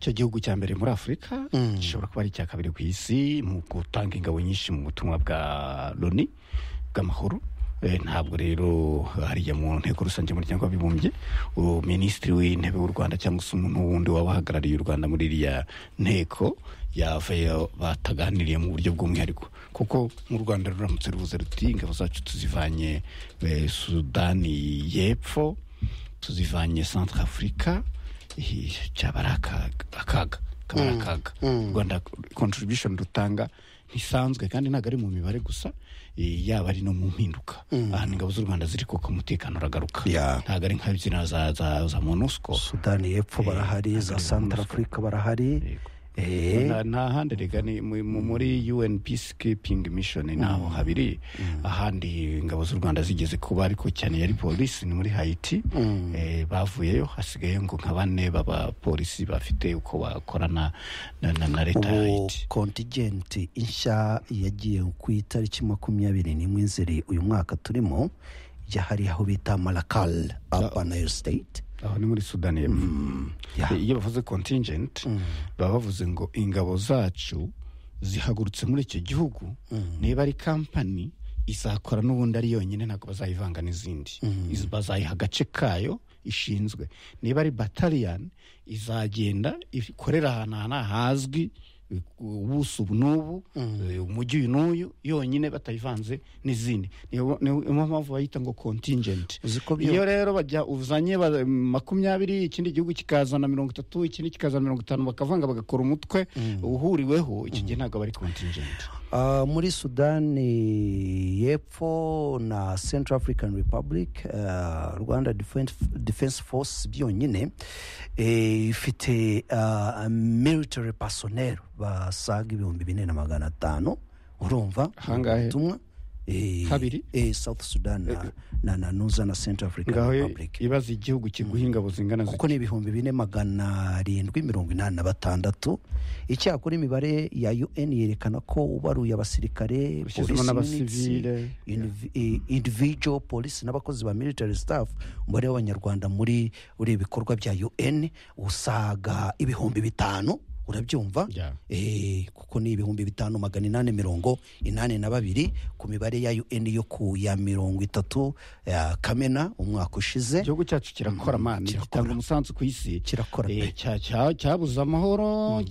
icyo gihugu cya mbere muri afurika gishobora kuba ari icya kabiri ku isi mu gutanga ingabo nyinshi mu butumwa bwa loni bw'amahoro ntabwo rero hariya mu nteko rusange y'umuryango w'abibumbye minisitiri w'intebe w'u rwanda cyangwa se umuntu wundi waba uhagarariye u rwanda muri iriya nteko yavayo bataganiriye mu buryo bw'umwihariko kuko mu rwanda ruramutse ruvuze ruti ingabo zacu tuzivanye sudani y'epfo tuzivanye santara afurika cyaba ari akaga kaba ari akaga rwanda kontribution rutanga ntisanzwe kandi ntabwo ari mu mibare gusa yaba ari no mu mpinduka ahantu ingabo z'u rwanda ziri kuko umutekano uragaruka ntabwo ari nka ziriya za monusco sudani y'epfo barahari za santara afurika barahari nta handi reka ni muri un peacekeeping mission naho habiri ahandi ingabo z'u rwanda zigeze kuba ariko cyane yari polisi ni muri hayiti bavuyeyo hasigaye ngo nka bane b'abapolisi bafite uko bakorana na leta ya hayiti kontingenti nshya yagiye ku itariki makumyabiri n'imwe nzeri uyu mwaka turimo yahari aho bita marakal apanayeri siteyiti aho ni muri sudani y'epfo iyo bavuze kontingenti baba bavuze ngo ingabo zacu zihagurutse muri icyo gihugu niba ari kampani izakora n'ubundi ari yonyine ntabwo bazayivanga n'izindi bazayiha agace kayo ishinzwe niba ari bataliyani izagenda ikorera ahantu hazwi ubuso ubu n'ubu umujyi uyu n'uyu yonyine batayivanze n'izindi niyo mpamvu bayita ngo kontingenti iyo rero bajya uzanye makumyabiri ikindi gihugu kikazana mirongo itatu ikindi kikazana mirongo itanu bakavanga bagakora umutwe uhuriweho iki gihe ntabwo bari kontingenti muri sudani y'epfo na central african republic rwanda defense force byonyine ifite military personnel basaga ibihumbi bine na magana atanu urumva ubutumwa habiri south sudan na na nuza na central african republic ibaza igihugu kiguha ingabo zingana kuko ni ibihumbi bine magana arindwi mirongo inani na batandatu icyakora imibare ya un yerekana ko ubaruye abasirikare polisi n'abasivile individual polisi n'abakozi ba military staff umubare w'abanyarwanda muri uri ibikorwa bya un usaga ibihumbi bitanu urabyumva kuko ni ibihumbi bitanu magana inani mirongo inani na babiri ku mibare ya un yo ku ya mirongo itatu ya kamena umwaka ushize igihugu cyacu kirakora amana gitanga umusanzu ku isi kirakora cyabuze amahoro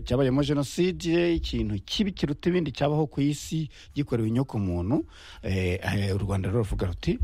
cyabayemo jenoside ikintu kibi kiruta ibindi cyabaho ku isi gikorewe inyoko muntu u rwanda ruravuga ruti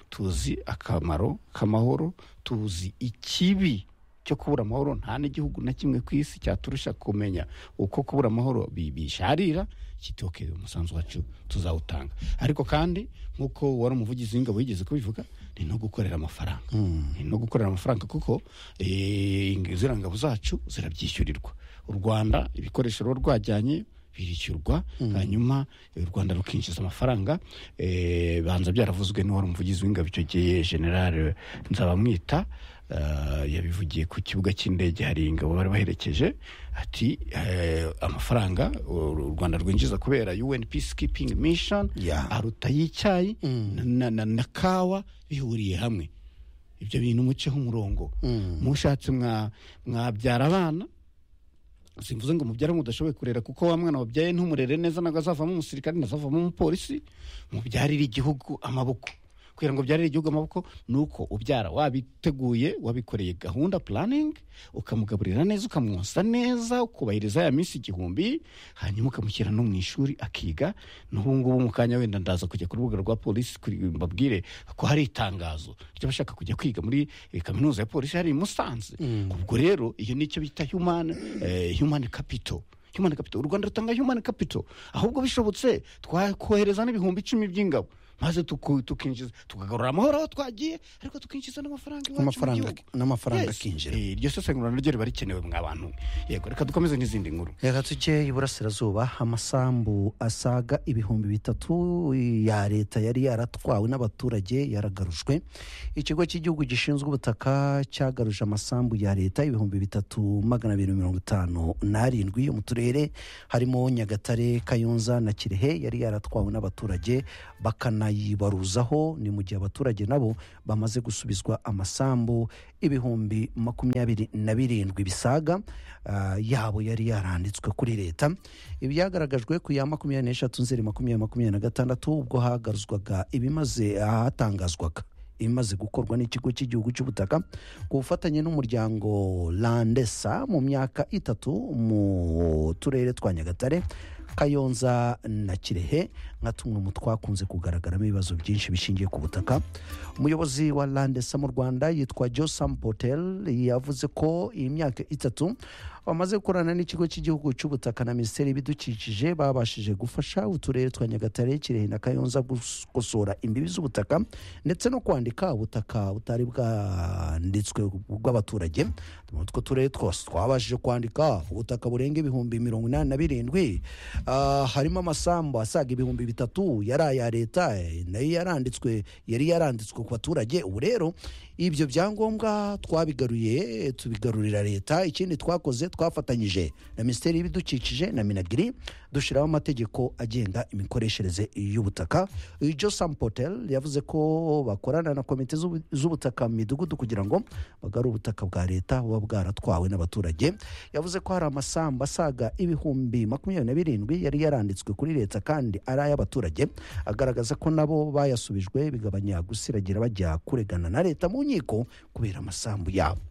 tuzi akamaro k'amahoro tuzi ikibi cyo kubura amahoro nta n'igihugu na kimwe ku isi cyaturusha kumenya uko kubura amahoro bisharira kitokeye umusanzu wacu tuzawutanga ariko kandi nk'uko wari umuvugizi w'ingabo yigeze kubivuga ni no gukorera amafaranga ni no gukorera amafaranga kuko ziriya ngabo zacu zirabyishyurirwa u rwanda ibikoresho ruba rwajyanye birishyurwa hanyuma u rwanda rukinjiza amafaranga banza byaravuzwe n'uwari umuvugizi w'ingabo icyo gihe generale nzabamwita yabivugiye ku kibuga cy'indege hari ingabo bari baherekeje ati amafaranga u rwanda rwinjiza kubera un peacekeeping mission aruta y'icyayi na kawa bihuriye hamwe ibyo bintu muceho umurongo mushatse mwabyara abana simvuze ngo mubyare mudashoboye kurera kuko wa mwana wabyaye ntumurere neza ntabwo azavamo umusirikare ntazavamo umupolisi mubyarire igihugu amaboko kugira ngo byarire igihugu amaboko ni uko ubyara wabiteguye wabikoreye gahunda puraningi ukamugaburira neza ukamwosa neza ukubahiriza ya minsi igihumbi hanyuma ukamushyira no mu ishuri akiga n'ubu ngubu mu kanya wenda ndaza kujya ku rubuga rwa polisi mbabwire ko hari itangazo ry'abashaka kujya kwiga muri kaminuza ya polisi hari i musanze ubwo rero iyo nicyo bita humani kapito humani kapito u rwanda rutanga humani kapito ahubwo bishobotse twakohereza n'ibihumbi icumi by'ingabo maze tukinjiza tukagarura amahoro aho twagiye ariko tukinjiza n'amafaranga iwacu mu gihugu n'amafaranga akinjira iryo sesengura naryo riba rikenewe mwa bantu yego reka dukomeze n'izindi nkuru reka tujye iburasirazuba amasambu asaga ibihumbi bitatu ya leta yari yaratwawe n'abaturage yaragarujwe ikigo cy'igihugu gishinzwe ubutaka cyagaruje amasambu ya leta ibihumbi bitatu magana abiri mirongo itanu n'arindwi mu turere harimo nyagatare kayonza na kirehe yari yaratwawe n'abaturage bakana banayibaruzaho ni mu gihe abaturage nabo bamaze gusubizwa amasambu ibihumbi makumyabiri na birindwi bisaga ah, yabo yari yaranditswe kuri leta ibyagaragajwe ku ya makumyabiri n'eshatu nzeri makumyabiri makumyabiri na gatandatu ubwo hagaruzwaga ibimaze ahatangazwaga imaze gukorwa n'ikigo cy'igihugu cy'ubutaka ku bufatanye n'umuryango landesa mu myaka itatu mu turere twa nyagatare kayonza na kirehe nka tumwe mu twakunze kugaragaramo ibibazo byinshi bishingiye ku butaka umuyobozi wa landesa mu rwanda yitwa josam potel yavuze ko iyi myaka itatu bamaze gukorana n'ikigo cy'igihugu cy'ubutaka na minisiteri y'ibidukikije babashije gufasha uturere twa nyagatare kirehe na kayonza gukosora imbibi z'ubutaka ndetse no kwandika ubutaka butari bwanditswe bw'abaturage utwo turere twose twabashije kwandika ubutaka burenga ibihumbi mirongo inani na birindwi Ah, harimo amasambu asaga ibihumbi bitatu yari aya leta eh, nayo yaranditswe yari yaranditswe ku baturage ubu rero ibyo byangombwa twabigaruye eh, tubigarurira leta ikindi twakoze twafatanyije na minisiteri y'ibidukikije na minagiri dushyiraho amategeko agenga imikoreshereze y'ubutaka Uyu josam potel yavuze ko bakorana na komite z'ubu- z'ubutaka mu midugudu kugira ngo bagarure ubutaka bwa leta buba bwaratwawe n'abaturage yavuze ko hari amasambu asaga ibihumbi makumyabiri na birindwi yari yaranditswe kuri leta kandi ari ay'abaturage agaragaza ko nabo bayasubijwe bigabanya gusiragira bajya kuregana na leta mu nkiko kubera amasambu yabo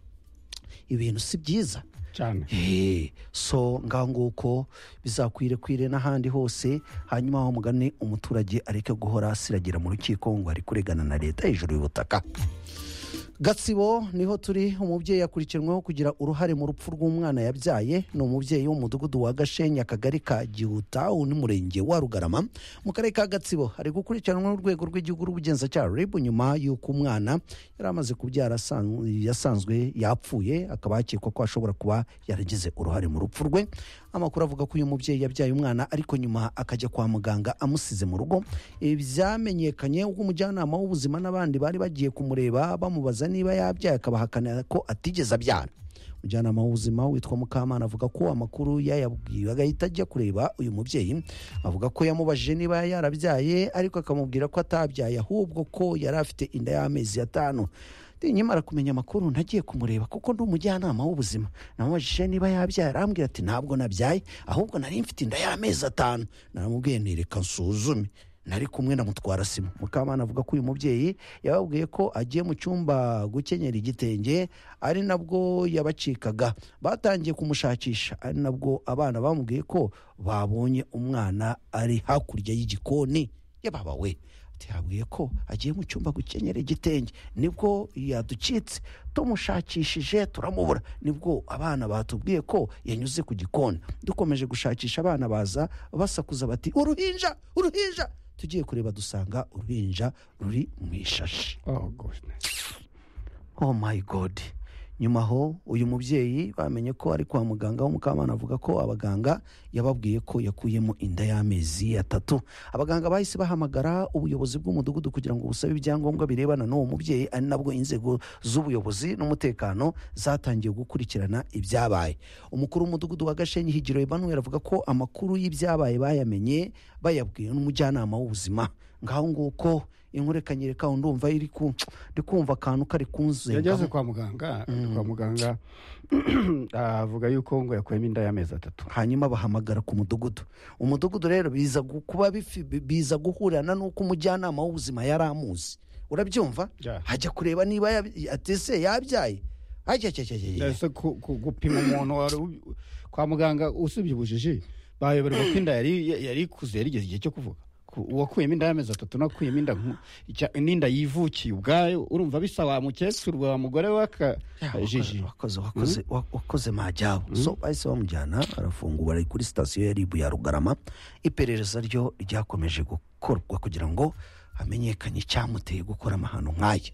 ibintu si byiza cyane Hey, so ngaho nguko bizakwire kwire n'ahandi hose hanyuma aho mugane umuturage areke guhora asiragira mu rukiko ngo ari kuregana na leta hejuru y'ubutaka gatsibo niho turi umubyeyi yakurikiranweho kugira uruhare mu rupfu rw'umwana yabyaye ni umubyeyi w'umudugudu wa gashenya akagari ka gihuta n'umurenge wa rugarama mu karere ka gatsibo ari gukurikiranwa n'urwego rw'igihugu rw'ubugenzacyaha rib nyuma y'uko umwana yari amaze kubyara asan- yasanzwe yapfuye akaba hakekwa ko ashobora kuba yaragize uruhare mu rupfu rwe amakuru avuga ko uyu mubyeyi yabyaye umwana ariko nyuma akajya kwa muganga amusize mu rugo Ibi byamenyekanye ubwo umujyanama w'ubuzima n'abandi bari bagiye kumureba bamubaza niba yabyaye akabahakana ko atigeze abyara umujyanama w'ubuzima witwa mukamana avuga ko amakuru yayabwiwe agahita ajya kureba uyu mubyeyi avuga ko yamubajije niba yarabyaye ariko akamubwira ko atabyaye ahubwo ko yari afite inda y'amezi atanu nyamara kumenya amakuru nagiye kumureba kuko ndi umujyanama w'ubuzima namubajije niba yabyaye arambwira ati ntabwo nabyaye ahubwo nari mfite inda y'amezi atanu naramubwiye nti reka nsuzume nari kumwe na mutwara sima mukamana avuga ko uyu mubyeyi yababwiye ko agiye mu cyumba gukenyera igitenge ari nabwo yabacikaga batangiye kumushakisha ari nabwo abana bamubwiye ko babonye umwana ari hakurya y'igikoni yababa we ati yabwiye ko agiye mu cyumba gukenyera igitenge nibwo yaducitse tumushakishije turamubura nibwo abana batubwiye ko yanyuze ku gikoni dukomeje gushakisha abana baza basakuza bati uruhinja uruhinja tugiye kureba dusanga uruhinja ruri mu ishashi oh goodness oh my god nyuma aho uyu mubyeyi bamenye ko ari kwa muganga w'umukamana avuga ko abaganga yababwiye ko yakuyemo inda y'amezi atatu abaganga bahise bahamagara ubuyobozi bw'umudugudu kugira ngo busabe ibyangombwa birebana n'uwo mubyeyi ari nabwo inzego z'ubuyobozi n'umutekano zatangiye gukurikirana ibyabaye umukuru w'umudugudu wa gashenyi higiro emanuel avuga ko amakuru y'ibyabaye bayamenye bayabwiwe n'umujyanama w'ubuzima ngaho nguko inkurekanyire kaho ndumva iri ku ndi kumva akantu kari kunzenga yageze kwa muganga kwa muganga avuga yuko ngo yakuyemo inda y'amezi atatu hanyuma bahamagara ku mudugudu umudugudu rero biza gu- kuba bifi- biza guhurirana n'uko umujyanama w'ubuzima yari amuzi urabyumva Yeah. hajya kureba niba yabi- ati se yabyaye ajya ajya ajya ajya ese ku- ku- gupima umuntu wari ubi- kwa muganga usibye ubujiji bayoberwa ko inda yari yari ikuze yarigeze igihe cyo kuvuga Ku- uwakuyemo inda y'amezi atatu n'uwakuyemo inda nku- icya- n'inda yivukiye ubwayo urumva bisa wa mukecuru wa mugore wakoze w'akajiji wakoze wakoze wa- wakoze majyabo so bahise bamujyana arafungura ari kuri sitasiyo ya ribu ya rugarama iperereza ryo ryakomeje gukorwa kugira ngo hamenyekane icyamuteye gukora amahano nk'aya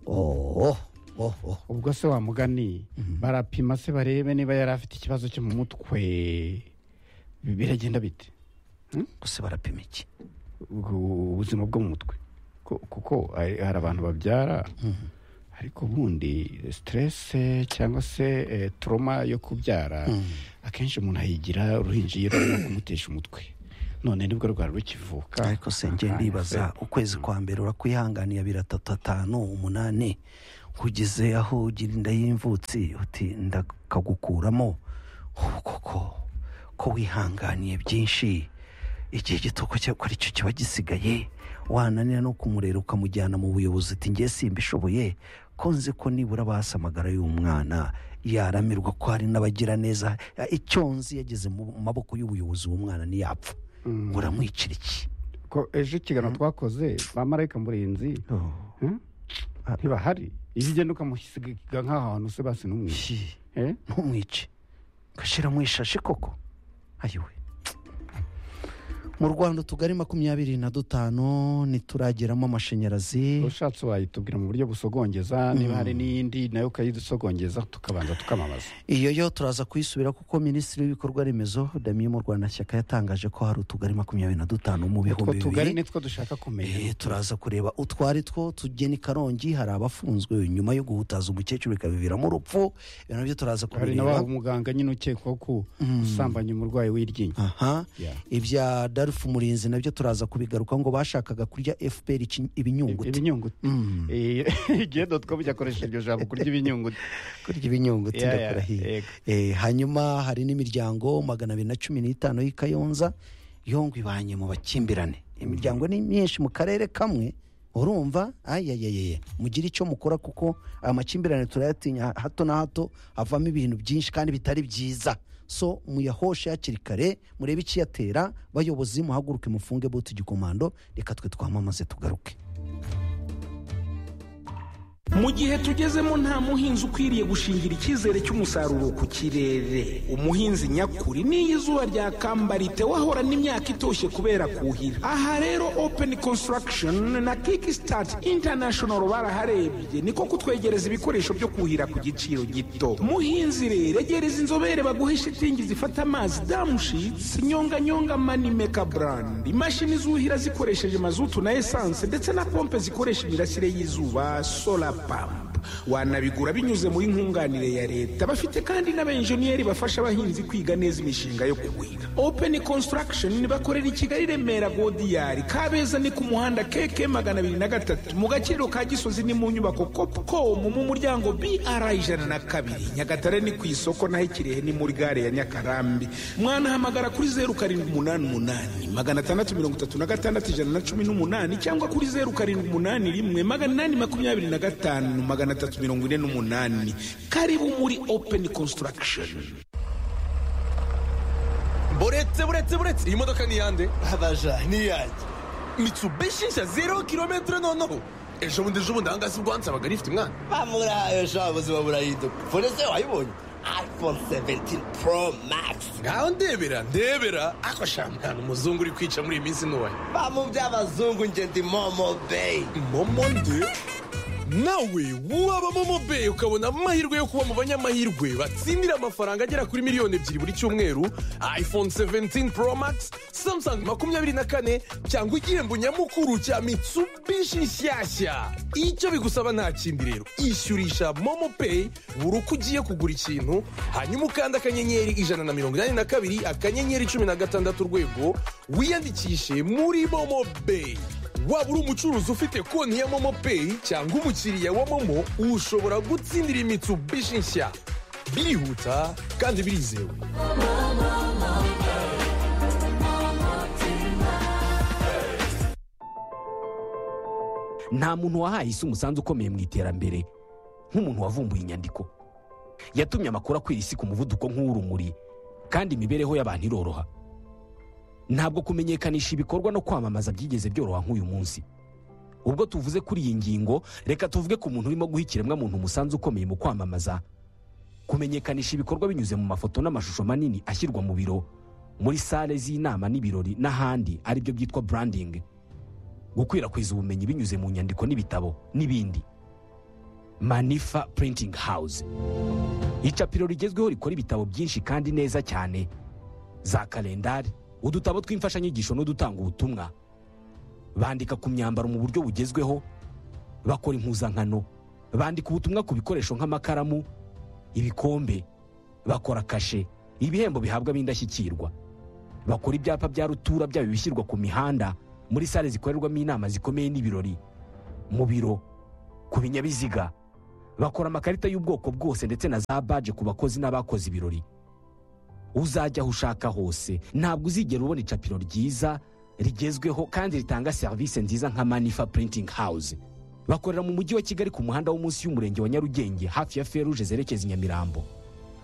oh, oh, oh. ubwo se wa mugani barapima se barebe niba yari afite ikibazo cyo mu mutwe Bi- biragenda bite gusa barapima iki ubwo ubuzima bwo mu mutwe Ko- kuko hari hari abantu babyara ariko ubundi siterese cyangwa se eh, trauma yo kubyara akenshi umuntu ayigira uruhinja iyo rurimo kumutesha umutwe none nibwo rwari rukivuka ariko se njye Akanya ndibaza se. ukwezi kwa mbere urakwihanganiye abiri atatu atanu umunani kugeze aho ugira inda y'imvutsi uti ndakagukuramo ubu koko ko wihanganiye byinshi igihe gito ko cyo- ko aricyo kiba gisigaye wananira no kumurera ukamujyana mu buyobozi uti ngiye simbishoboye ko nzi ko nibura basi amagara y'umwana yaramirwa ko hari n'abagira neza icyo nzi yageze mu maboko y'ubuyobozi w'umwana ntiyapfa Mm. uramwicira iki ko ejo ikiganiro twakoze ba marayika murinzi hmm? Ah. ntibahari iyo ugenda ukamusiga nk'aho hantu se basi n'umwe Shi, Eh? ntumwice gashyira mu ishashi koko ayiwe mu rwanda utugari makumyabiri na dutanu ntiturageramo amashanyarazi ushatse wayitubwira mu buryo busogongeza niba hari n'iyindi nayo ukayidusogongeza tukabanza tukamamaza iyo yo turaza kuyisubira kuko minisitiri w'ibikorwa remezo damiye mu rwanda shyaka yatangaje ko hari utugari makumyabiri na dutanu mu utwo bihumbi tugari bibiri nitwo dushaka kumenya Eh, turaza kureba utwari two tugeni karongi hari abafunzwe nyuma yo guhutaza umukecuru bikabiviramo urupfu ibyo nabyo turaza hari kubireba n'abaha umuganga nyine ukekwaho ko usambanya umurwayi w'iryinyo aha Yeah. ibya darufu murinzi nabyo turaza kubigaruka ngo bashakaga kurya fpr iki- ibinyunguti ibinyunguti Mm. Eh, igihe dotcom cyakoresheje iryo jambo kurya ibinyunguti kurya ibinyunguti Yeah, ndakurahiye yeah, yego. Eh, hanyuma hari n'imiryango magana abiri na cumi n'itanu y'i kayonza yo ngo ibanye mu bakimbirane imiryango ni myinshi mu karere kamwe urumva ayayayeye mugire icyo mukora kuko aya makimbirane turayatinya hato na hato havamo ibintu byinshi kandi bitari byiza so muyahoshe hakiri kare murebe icyiyatera bayobozi muhaguruke mufunge bote igikomando reka twe twamamaze tugaruke mu gihe tugezemo nta muhinzi ukwiriye gushingira icyizere cy'umusaruro ku kirere umuhinzi nyakuri n'iyo izuba ryakambara wahorana imyaka itoshye kubera kuhira aha rero open construction na kickstart international baraharebye niko kutwegereza ibikoresho byo kuhira ku giciro gito muhinzi rero egereza inzobere baguhe shitingi zifata amazi damushitsi nyonganyonga manimeka brand imashini zuhira zikoresheje mazutu na esanse ndetse na pompe zikoresha imirasire y'izuba solar pump wanabigura binyuze muri nkunganire ya leta bafite kandi n'abenjeniyeri bafasha abahinzi kwiga neza imishinga yo kuhira open construction bakorera i kigali remera godiyari kabeza ni ku muhanda keke magana abiri na gatatu mu gaciro ka gisozi ni mu nyubako copcom mu muryango br ijana na kabiri nyagatare ni ku isoko naho ikirehe ni muri gare ya nyakarambi mwanahamagara kuri zeru karindwi umunani umunani magana atandatu mirongo itatu na gatandatu ijana na cumi n'umunani cyangwa kuri zeru karindwi umunani rimwe magana inani makumyabiri na gatanu magana atatu mirongo ine n'umunani karibu muri open construction buretse buretse buretse iyi modoka ni iyande abaja niyanjye mitsubishi nshya zero kilometero noneho ejo bundi ejo bundi ahangaha si bwo wansabaga rifite umwana bamurayo sha ubuzima burahinduka fone se wayibonye iphone 17 pro max ngaho ndebera ndebera ako shamwe nta n'umuzungu uri kwica muri iyi minsi ntubaye bamu by'abazungu njye ndi momo bay momo nde nawe waba momo beyi ukabona amahirwe yo kuba mu banyamahirwe batsindira amafaranga agera kuri miliyoni ebyiri buri cyumweru iphone 17 pro max samsung makumyabiri na kane cyangwa igihembo nyamukuru cya mitsubishi nshyashya icyo bigusaba nta kindi rero ishyurisha momo peyi buri uko ugiye kugura ikintu hanyuma ukanda akanyenyeri ijana na mirongo inani na kabiri akanyenyeri cumi na gatandatu urwego wiyandikishe muri momo beyi waba uri umucuruzi ufite konti ya momo peyi cyangwa umukiriya wa momo ushobora gutsindira imitsubishi nshya birihuta kandi birizewe nta muntu wahaye isi umusanzu ukomeye mu iterambere nk'umuntu wavumbuye inyandiko yatumye amakuru akwira isi ku muvuduko nk'uw'urumuri kandi imibereho y'abantu iroroha ntabwo kumenyekanisha ibikorwa no kwamamaza byigeze byoroha nk'uyu munsi ubwo tuvuze kuri iyi ngingo reka tuvuge ku muntu urimo guha ikiremwamuntu umusanzu ukomeye mu kwamamaza kumenyekanisha ibikorwa binyuze mu mafoto n'amashusho manini ashyirwa mu biro muri sale z'inama n'ibirori n'ahandi aribyo byitwa branding gukwirakwiza ubumenyi binyuze mu nyandiko n'ibitabo n'ibindi manifa printing house icapiro rigezweho rikora ibitabo byinshi kandi neza cyane za kalendari udutabo tw'imfashanyigisho n'udutanga ubutumwa bandika ku myambaro mu buryo bugezweho bakora impuzankano bandika ubutumwa ku bikoresho nk'amakaramu ibikombe bakora kashe ibihembo bihabwa b'indashyikirwa bakora ibyapa bya rutura byaba ibishyirwa ku mihanda muri sale zikorerwamo inama zikomeye n'ibirori mu biro ku binyabiziga bakora amakarita y'ubwoko bwose ndetse na za baje ku bakozi n'abakoze ibirori uzajya aho ushaka hose ntabwo uzigera ubona icapiro ryiza rigezweho kandi ritanga serivisi nziza nka manifa printing house bakorera mu mujyi wa kigali ku muhanda wo munsi y'umurenge wa nyarugenge hafi ya feruje zerekeza i nyamirambo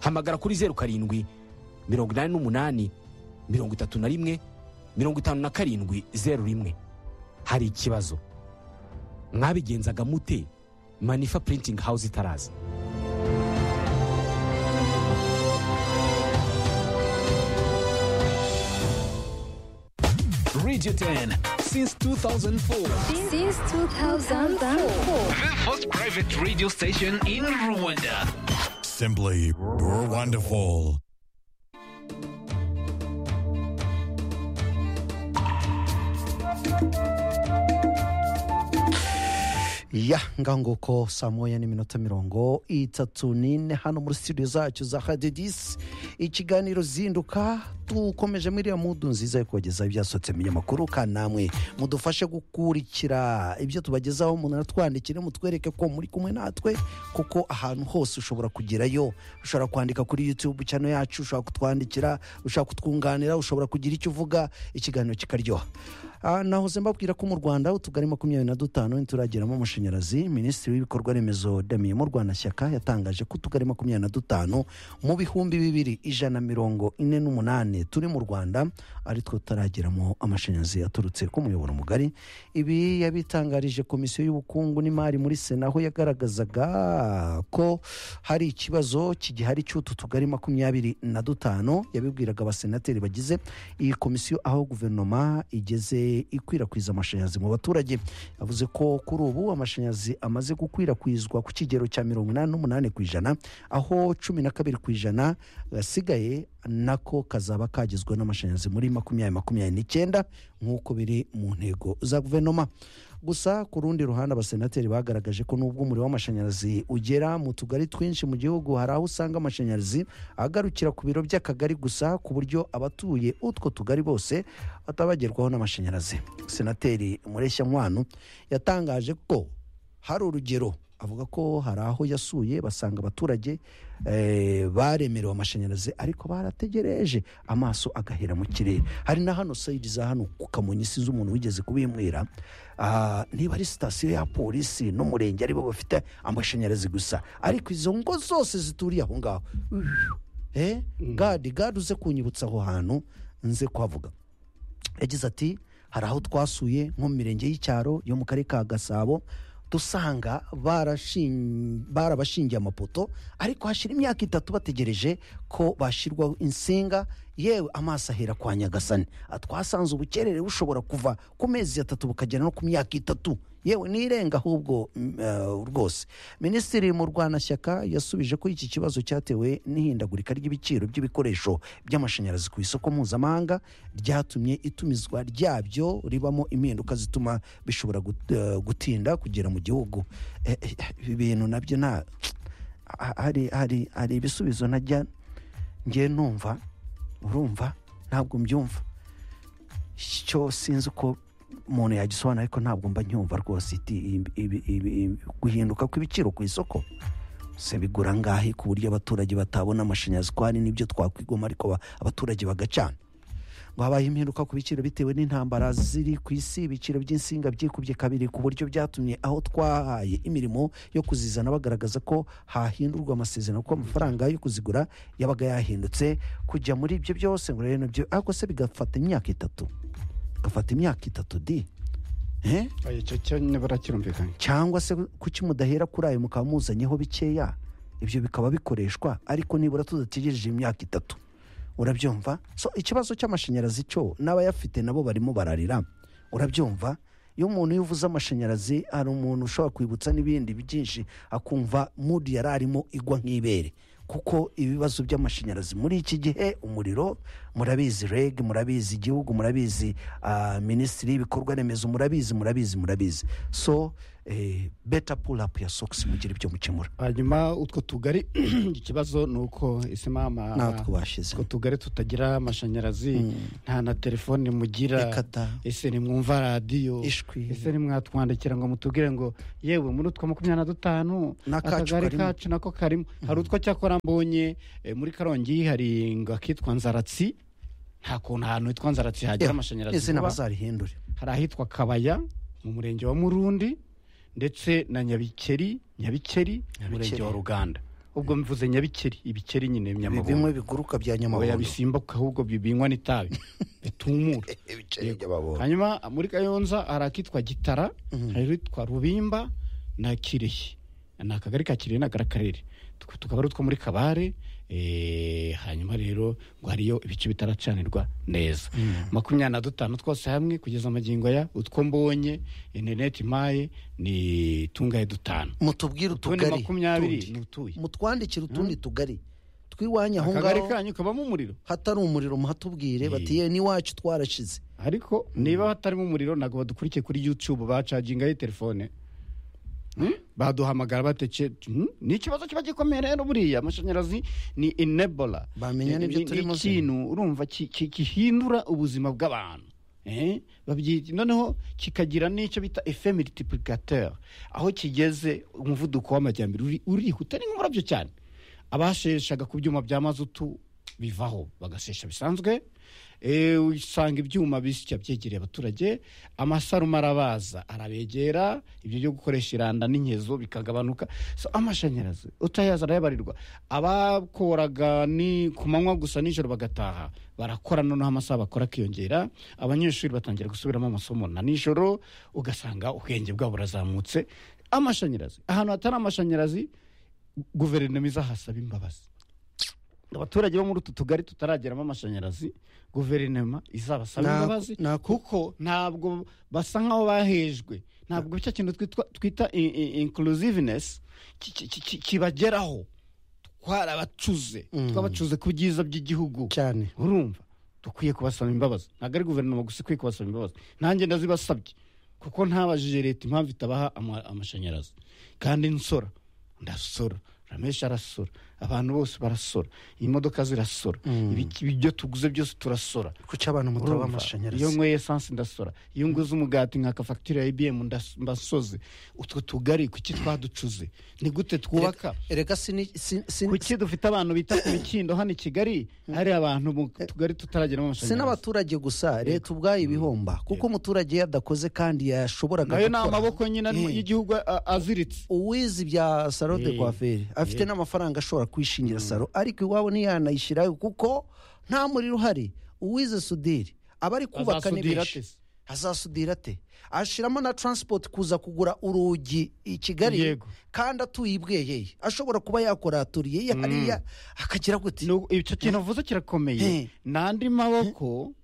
hamagara kuri zeru karindwi mirongo inani n'umunani mirongo itatu na rimwe mirongo itanu na karindwi zeru rimwe hari ikibazo mwabigenzaga mute manifa printing house itaraza Radio 10 since 2004. Since 2004. The first private radio station in Rwanda. Simply wonderful. ya ngaho nguko saa moya n'iminota mirongo itatu n'ine hano muri studio zacu za hadidisi ikiganiro zinduka dukomeje muri iriya mudu nziza yo kubagezaho ibyasohotse mu binyamakuru kandi namwe mudufashe gukurikira ibyo tubagezaho umuntu aratwandikire mutwereke ko muri kumwe natwe kuko ahantu hose ushobora kugerayo ushobora kwandika kuri yutube cyane yacu ushobora kutwandikira ushobora kutwunganira ushobora kugira icyo uvuga ikiganiro kikaryoha Ah, nahoze mbabwira ko mu rwanda utugari makumyabiri na dutanu ntiturageramo amashanyarazi minisitiri w'ibikorwa remezo damiye murwanashyaka yatangaje ko utugari makumyabiri na dutanu mu bihumbi bibiri ijana mirongo ine n'umunani turi mu rwanda aritwo tutarageramo amashanyarazi yaturutse ku muyoboro mugari ibi yabitangarije komisiyo y'ubukungu n'imari muri sena aho yagaragazaga ko hari ikibazo kigihari cy'utu tugari makumyabiri na dutanu yabibwiraga abasenateri bagize iyi komisiyo aho guverinoma igeze ikwirakwiza amashanyarazi mu baturage yavuze ko kuri ubu amashanyarazi amaze gukwirakwizwa ku kigero cya mirongo inani n'umunani ku ijana aho cumi na kabiri ku ijana gasigaye nako kazaba kagizwe n'amashanyarazi muri makumyabiri makumyabiri n'icyenda nk'uko biri mu ntego za guverinoma gusa ku rundi ruhande abasenateri bagaragaje ko nubwo umuriro w'amashanyarazi ugera mu tugari twinshi mu gihugu hari aho usanga amashanyarazi agarukira ku biro by'akagari gusa ku buryo abatuye utwo tugari bose batabagerwaho n'amashanyarazi senateri mureshya nkwano yatangaje ko hari urugero avuga ko hari aho yasuye basanga abaturage eh, baremerewe amashanyarazi ariko barategereje amaso agahera mu kirere hari na hano sayidi za hano ku kamonyi sinzi umuntu wigeze kubimwira Ah, niba ari sitasiyo ya polisi n'umurenge aribo bafite amashanyarazi gusa ariko izo ngo zose zituriye aho ngaho eh, gadi gadi uze kunyibutsa aho hantu nze kuhavuga yagize ati hari aho twasuye nko mu mirenge y'icyaro yo mu karere ka gasabo dusanga barashin- barabashingiye amapoto ariko hashira imyaka itatu bategereje ko bashyirwaho insinga yewe amaso ahera kwa nyagasani Ah, twasanze ubukerere bushobora kuva ku mezi atatu bukagera no ku myaka itatu yewe n'irenga ahubwo mm, eh, rwose minisitiri mu rwanashyaka yasubije ko iki kibazo cyatewe n'ihindagurika ry'ibiciro by'ibikoresho by'amashanyarazi ku isoko mpuzamahanga ryatumye itumizwa ryabyo ribamo impinduka zituma bishobora gut- eh, gutinda kugera mu gihugu Eh, eh, ibi bintu nabyo nta ha- hari hari hari ibisubizo najya ngiye numva urumva ntabwo mbyumva cyo sinzi uko umuntu yagisobanura ariko ntabwo mba nyumva rwose iti ibi- ibi- ibi- ibi- guhinduka kw'ibiciro ku isoko se bigura ngahe ku buryo abaturage batabona amashanyarazi ko hari n'ibyo twakwigoma ariko ba- abaturage bagacana ngo habaye impinduka ku biciro bitewe n'intambara ziri ku isi ibiciro by'insinga byikubye kabiri ku buryo byatumye aho twahaye imirimo yo kuzizana bagaragaza ko hahindurwa amasezerano kuko amafaranga yo kuzigura yabaga yahindutse kujya muri ibyo byose ngo rero nabyo ariko se bigafata imyaka itatu gafata imyaka itatu di Eh? Oya, icyo cyo nyine barakirumvikanye cyangwa se kuki mudahera kuri ayo mukaba muzanyeho bikeya ibyo bikaba bikoreshwa ariko nibura tudategereje imyaka itatu urabyumva so ikibazo cy'amashanyarazi cyo n'abayafite nabo barimo bararira urabyumva iyo umuntu yuvuze amashanyarazi hari umuntu ushobora kwibutsa n'ibindi byinshi akumva mudi yari arimo igwa nk'ibere kuko ibibazo by'amashanyarazi muri iki gihe umuriro murabizi reg murabizi igihugu murabizi ah, minisitiri y'ibikorwa remezo murabizi murabizi murabizi so beta purapu ya sogisi mugira ibyo mukemura hanyuma utwo tugari ikibazo ni uko ese mama Natwo bashize. utwo tugari tutagira amashanyarazi nta na telefone mugira Reka da. ese nimwumva radiyo Ishwi. ese nimwatwandikira ngo mutubwire ngo yewe muri utwo makumyabiri na dutanu N'akacu akagari karimo. kacu nako karimo hari utwo cyakora mbonye eh, muri karongi hari ngo akitwa nzaratsi nta kuntu ahantu hitwa nzaratsi hagira amashanyarazi izina vuba. bazarihindure hari ahitwa kabaya mu murenge wa murundi ndetse na nyabikeri nyabikeri umurenge wa ruganda ubwo mvuze nyabikeri ibikeri nyine Ibi bimwe nyamabondo biguruka bya oya nyamabondo bisimbuka ahubwo bibinywa n'itabi bitumura ibiceri by'ababondo hanyuma muri kayonza hari akitwa gitara hari ahitwa rubimba na kirehe ni akagari ka kirehe n'akarere tukaba ari utwo muri kabare eh, hanyuma rero ngo hariyo ibice bitaracanirwa neza makumyabiri na dutanu twose hamwe kugeza amagingo ya utwo mbonye interineti impaye ni tungahe dutanu mutubwire utundi utugari makumyabiri tundi. ni utuye mutwandikire utundi tugari tw'iwanyu aho akagari ngaho kanyu kabamo umuriro hatari umuriro muhatubwire bati Eh. ye n'iwacu twarashize ariko niba hatarimo umuriro ntabwo badukurikiye kuri youtube bacagingaho telefone Hmm? baduhamagara batece Hmm? ni ikibazo kiba gikomeye rero buriya amashanyarazi ni enabora Bamenya n'ibyo Ni- ni- turimo ni se. ikintu urumva ki- ki- gihindura ubuzima bw'abantu Eh? Babyi- noneho kikagira n'icyo bita efe multiplicateur aho kigeze umuvuduko w'amajyambere uri- urihuta ni nk'umurabyo cyane abasheshaga ku byuma bya mazutu bivaho bagashesha bisanzwe Eh, usanga ibyuma bisya byegereye abaturage amasarume arabaza arabegera ibyo byo gukoresha iranda n'inkezo bikagabanuka so amashanyarazi utayaza arayabarirwa abakoraga ni ku manywa gusa nijoro bagataha barakora noneho amasaha bakora akiyongera abanyeshuri batangira gusubiramo amasomo na nijoro ugasanga ubwenge bwabo burazamutse amashanyarazi ahantu hatari amashanyarazi guverinoma izahasaba imbabazi abaturage bo muri utu tugari tutarageramo amashanyarazi guverinoma izabasaba Na- imbabazi na- kuko ntabwo basa nk'aho bahejwe ntabwo cya kintu twitwa- twita i- i- inclusiveness ki- ki- ki- kibageraho twarabacuze twabacuze ku byiza by'igihugu cyane urumva dukwiye kubasaba imbabazi ntabwo ari guverinoma gusa ikwiye kubasaba imbabazi nanjye ndazibasabye kuko ntabajije leta impamvu itabaha ama- amashanyarazi kandi nsora ndasora ramesha arasora abantu bose barasora imodoka zirasora ibiki- ibyo tuguze byose turasora kuki abantu mutaba Urumva? iyo amashanyarazi nyweye esanse ndasora iyo nguze umugati nkaka fagitire ya ibiyemu mbasoze utwo tugari kuki twaducuze ni gute twubaka reka sini si- si- kuki dufite abantu bita ku mikindo hano i kigali hari abantu mu tugari tutarageramo si amashanyarazi n'abaturage gusa leta ubwayo ibihomba kuko umuturage iyo adakoze kandi yashoboraga nayo ni gukora amaboko nyine arimo- Eh. y'igihugu a- aziritse uwizi bya salo de Eh, coiffure afite n'amafaranga ashobora kwishingira salo ariko iwabo ntiyanayishyirayo kuko nta muriro uhari uwize sudiri aba ari kubaka ni Azasudira benshi ate se? azasudira ate ashyiramo na transport kuza kugura urugi i kigali Yego. kandi atuye i bweyeye ashobora kuba yakora aturiye ye hariya akagira gute Ni uko- icyo kintu uvuze Eh. kirakomeye ni andi maboko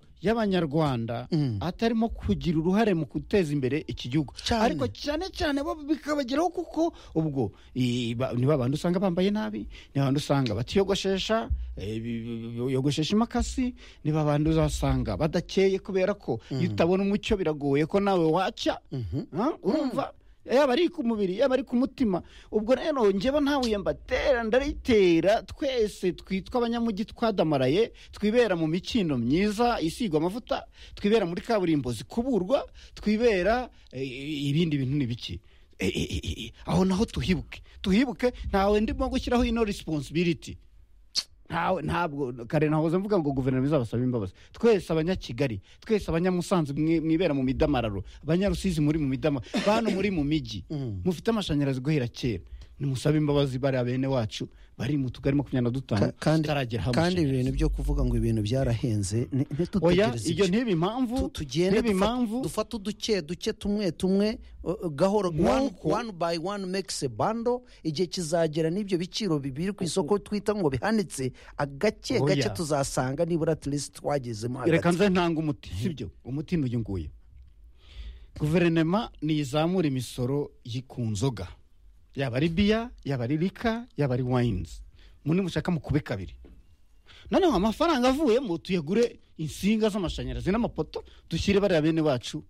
y'abanyarwanda atarimo kugira uruhare mu guteza imbere iki gihugu Cyane. ariko cyane cyane bo bikabageraho kuko ubwo i- ba- ni ba bantu usanga bambaye nabi ni ba bantu usanga batiyogoshesha eh, bi- bi- bi- yogoshesha imakasi ni ba bantu uzasanga badakeye kubera ko iyo utabona umucyo biragoye ko nawe wacya Ah, urumva yaba ari ku mubiri yaba ari ku mutima ubwo rero njyewe ntawe mbatera ndarayitera twese twitwa abanyamujyi twadamaraye twibera mu mikindo myiza isigwa amavuta twibera muri kaburimbo zikuburwa twibera eh, ibindi bintu ni biki Eh, eh, eh, eh, aho naho tuhibuke tuhibuke ntawe ndimo gushyiraho ino responsibility ntawe ntabwo kare nahoze mvuga ngo guverinoma izabasaba imbabazi twese abanyakigali twese abanyamusanze mwe- mwibera mu midamararo abanyarusizi muri mu midama bantu muri mu migi mufite amashanyarazi guhera kera nimusabe imbabazi bariya bene wacu bari mu tugari makumyabiri na dutanu Ka- kandi tutarageraho kandi amashanyarazi. ibintu byo kuvuga ngo ibintu byarahenze ni- oya ntitutegereze iyo ibyo. ntiba impamvu Tu- tugende ntiba dufa- impamvu dufate uduke duke tumwe tumwe uh, uh, gahoro one, Nk'uko- one by one makes a bundle igihe kizagera n'ibyo biciro bibiri ku isoko twita ngo bihanitse agake Oya. gake tuzasanga nibura at least twagezemo reka hagati nze ntanga umuti sibyo umuti n'uyu nguyu guverinoma ntizamura imisoro yi- ku nzoga yaba ari biya yaba ari rika yaba ari wayinizi muri mushaka mukube kabiri noneho amafaranga avuyemo tuyagure insinga z'amashanyarazi n'amapoto dushyire bariya bene bacu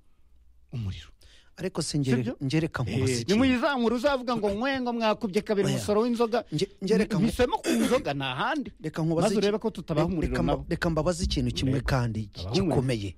umuriro ariko si ngere- Sibyo? ngereka Eh, nkubaze ikintu. nimuyizamura uzavuga ngo nkwengo mwakubye kabiri Oya. umusoro w'inzoga Nge- ngereka nku- ntisemo ku nzoga ni ahandi reka maze nkubaze iki- urebe ko tutabaha Re- umuriro reka mba- nabo reka mbabaze ikintu kimwe kandi gikomeye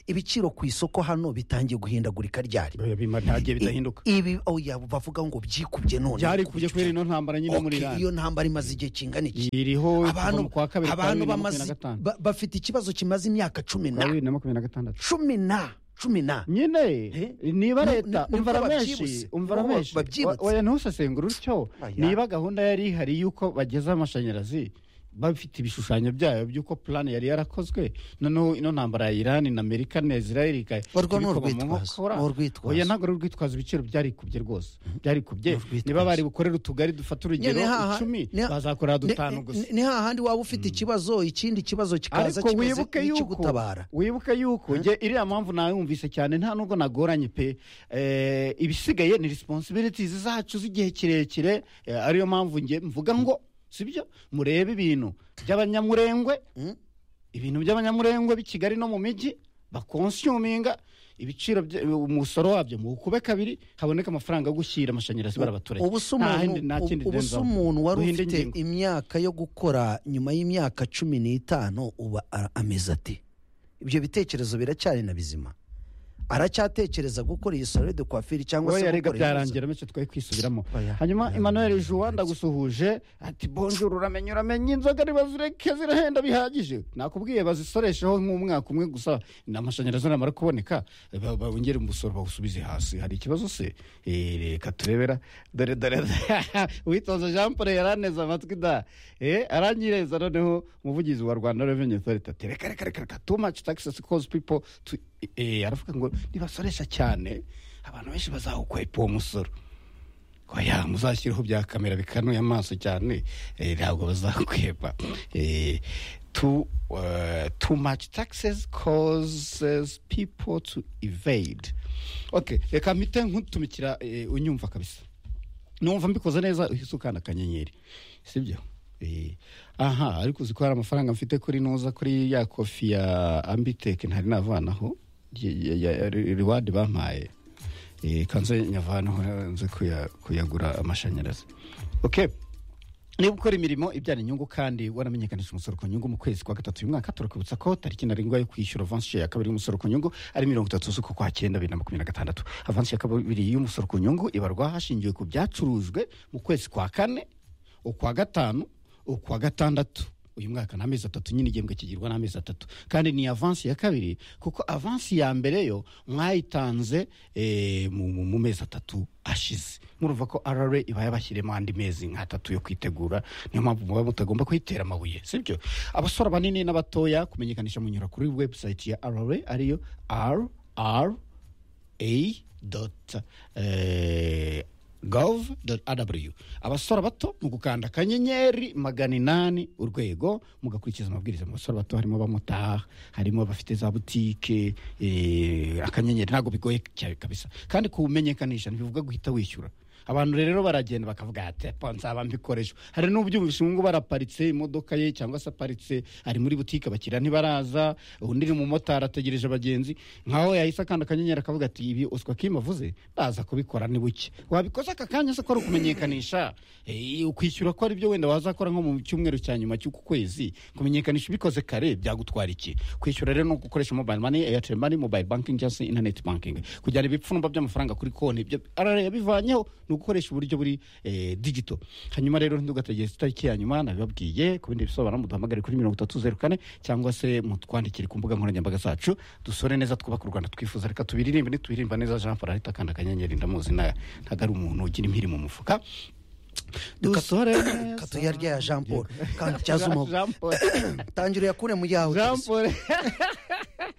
ibiciro ku isoko hano bitangiye guhindagurika ryari Oya, bima- ntagiye bidahinduka I- ibi oya bavuga ngo byikubye none byari kubye kubera ino ntambara nyine muri Okay, irani iyo ntambara imaze igihe kingana iki iriho abantu kuva mu kwa kabiri kwa abantu bibiri na makumyabiri bamaze na gatanu ba- bafite ikibazo kimaze imyaka cumi kwa na bibiri na makumyabiri na gatandatu cumi na cumi na nyine Eh? niba Ni- leta ni- umva nibwo ramenshi babyibutse. umva Nibwo ramenshi babyibutse. oya ntusesengure utyo Oya. niba gahunda yari ihari y'uko bageza amashanyarazi bafite ibishushanyo byayo by'uko purani yari yarakozwe noneho ino ntambara ya irani na amerika na israel ika- Barwo ni ikabikoma mu urwitwazo, nkokora. ni urwitwazo. oya ntabwo ari urwitwazo ibiciro byarikubye rwose byarikubye urwitwazo. niba bari bukorere utugari dufata urugero Nyine haha- icumi ni- bazakorera ni- dutanu gusa ni- ni hahandi waba ufite ikibazo ikindi kibazo kikaza ariko kimeze wibuke yuko nk'ikigutabara wibuke yuko njye iriya mpamvu nawe yumvise cyane nta nubwo nagoranye pe Eh, ibisigaye ni responsibilities zacu z'igihe kirekire eh, ariyo mpamvu njye mvuga ngo sibyo murebe ibintu by'abanyamurengwe ibintu by'abanyamurengwe b'i kigali no mu mijyi bakonsuminga ibiciro bya- umusoro wabyo mu kube kabiri haboneka amafaranga yo gushyira amashanyarazi barabaturage ubu se Nta umuntu hindi- nta kindi ubu- ubu se ndenzaho. umuntu wari Duhinde ufite ingingo. imyaka yo gukora nyuma y'imyaka cumi n'itanu uba a- ameze ati ibyo bitekerezo biracyari na bizima aracyatekereza gukora iyi salo de kwafiri cyangwa se oya rega gukora byarangira bityo twari kwisubiramo Oya. hanyuma Oya. emmanuel juwa ndagusuhuje ati bonjour uramenye uramenye inzoga ntibazireke zirahenda bihagije nakubwiye bazisoresheho nk'umwaka umwe gusa n'amashanyarazi namara kuboneka ba- ba- bongere umusoro bawusubize hasi hari ikibazo se Eh, reka turebera dore dore witoza jean paul yaraneza amatwi da Eh, aranyireza noneho umuvugizi wa rwanda revenue authority ati reka reka reka reka too much taxes cause people to Eh, aravuga ngo nibasoresha cyane abantu benshi bazawukwepa uwo musoro oya muzashyiraho bya kamera bikanuye amaso cyane eh, ntabwo bazakweba Eh, too uh, too much taxes causes people to evade okay reka mpite nkutumikira eh, unyumva kabisa numva mbikoze neza uhise ukanda akanyenyeri sibyo Eh, aha ariko uzi ko hari amafaranga mfite kuri nuza kuri ya kofi ya ambiteke ntari navanaho ya- ya- ya riwadi bampaye Eh, kanze nyavanaho nze kuya- kuyagura amashanyarazi okay niba ukora imirimo ibyara inyungu kandi waramenyekanishije umusoro ku nyungu mu kwezi kwa gatatu uyu mwaka turakubutsa ko tariki ntarengwa yo kwishyura avansi ya kabiri y'umusoro ku nyungu ari mirongo itatu z'uku kwa cyenda bibiri na makumyabiri na gatandatu avansi ya kabiri y'umusoro ku nyungu ibarwa hashingiwe ku byacurujwe mu kwezi kwa kane ukwa gatanu ukwa gatandatu uyu mwaka ni amezi atatu nyine igihembwe kigirwa n'amezi atatu kandi ni avansi ya kabiri kuko avansi ya mbere yo mwayitanze eh, mu- mu mu mezi atatu ashize murumva ko rra iba yabashyiremo andi mezi nk'atatu yo kwitegura niyo mpamvu muba mutagomba kuyitera amabuye sibyo abasore banini n'abatoya kumenyekanisha munyura kuri webusayiti ya rra ariyo rr a.gov.rw abasora bato mu gukanda akanyenyeri magana inani urwego mugakurikiza amabwiriza mu basora bato harimo abamotari harimo abafite za butike eh, akanyenyeri ntabwo bigoye cyane kabisa kandi kuwumenyekanisha ntibivuga guhita wishyura abantu rero baragenda bakavuga ati "Epo, nzaba mbikoresha hari n'ubyuma ubishinzwe baraparitse imodoka ye cyangwa se aparitse ari muri butike abakiriya ntibaraza undi ni umumotari ategereje abagenzi nkaho yahise akanda akanyenyeri akavuga ati ibi uswa kim avuze baza kubikora ni buke wabikoze aka kanya se ko ari ukumenyekanisha Eh, ukwishyura ko ari byo wenda wazakora nko mu cyumweru cya nyuma cy'uku kwezi kumenyekanisha ubikoze kare byagutwara iki kwishyura rero ni ugukoresha mobile money airtel money mobile banking cyangwa se internet banking kujyana ibipfundo by'amafaranga kuri konti ibyo RRA yabivanyeho ni ugukoresha uburyo buri eh, digital hanyuma rero ntidugategeze itariki ya nyuma nabibabwiye ku bindi bisobanuro muduhamagare kuri mirongo itatu zeru kane cyangwa se mutwandikire ku mbuga nkoranyambaga zacu dusore neza twubaka u rwanda twifuza reka tubiririmbe nitubiririmba neza jean paul ahita akanda akanyenyeri ndamuzi nta- ntabwo ari umuntu ugira impiri mu mufuka dusore neza katuyarya ya jean paul kandi cyaza umubu Jean Paul. tangira uyakure mu yawe Jean kabisa. Paul